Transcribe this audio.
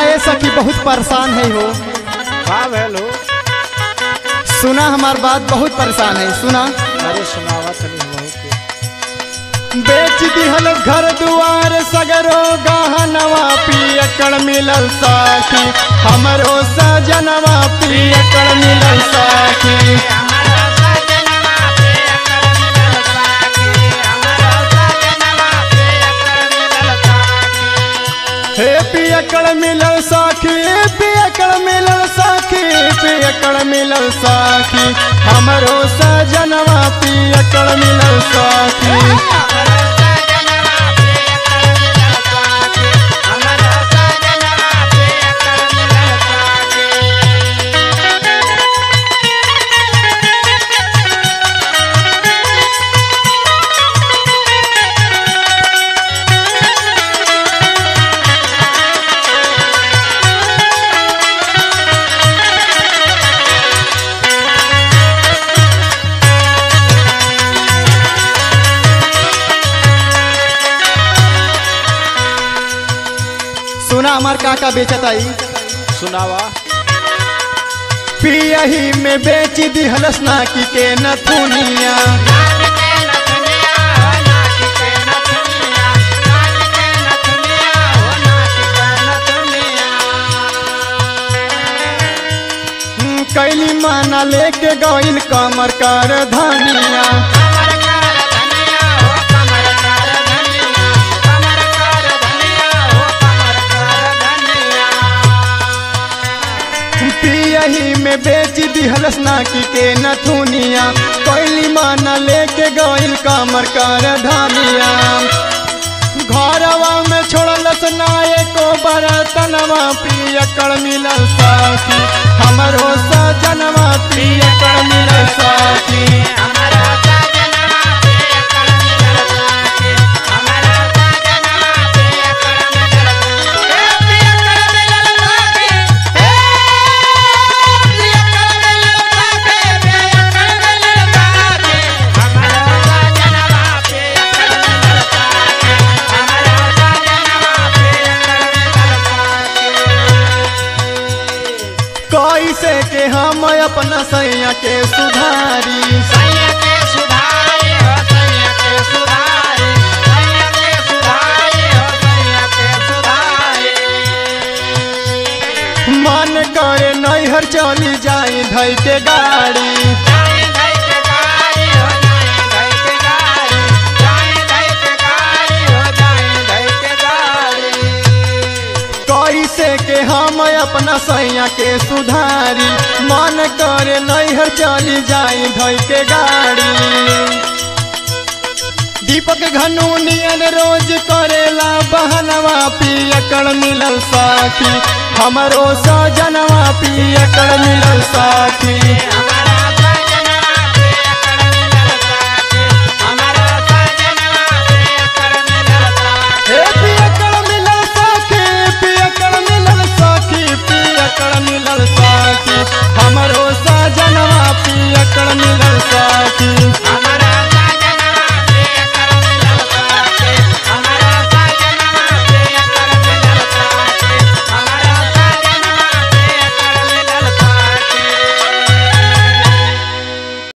ये सखी बहुत परेशान है हो का भेलो सुना हमार बात बहुत परेशान है सुना अरे सुनावा तनी हमहू के बेच दिहल घर दुआर सगरो गहनवा पियकड़ मिलल साखी हमरो सजनवा पियकड़ मिलल साखी हे पियकड़ मिलल साखी पियकड़ मिलल साखी पियकड़ मिलल साखी हमरो सजनवा पियकड़ मिलल साखी सुना हमार काका बेचत आई सुनावा पियही में बेच दिहलस नाकी के नथुनिया कैली माना लेके गइल कमर कर धनिया पियही में बेच दिहलस नाकी के नथुनिया कैली माना लेके गइल कमर कर धनिया घरवा में छोड़लस नाये को बरतनवा पियकड़ मिलल साथी हमरो सजनवा पियकड़ मिलल साथी कैसे के हम अपना सैया के सुधारी मन करे नैहर चली जाई धई के गाड़ी कैसे के हम अपना सैया के सुधारी मन करे नैहर चली जाई धई के गाड़ी दीपक घनु नियन रोज करेला बहनवा पियकड़ मिलल साखी हमरो सजनवा पियकड़ मिलल साखी हे पियकड़ मिलल साखी पियकड़ मिलल साखी पियकड़ मिलल साखी हमरो सजनवा पियकड़ मिलल साखी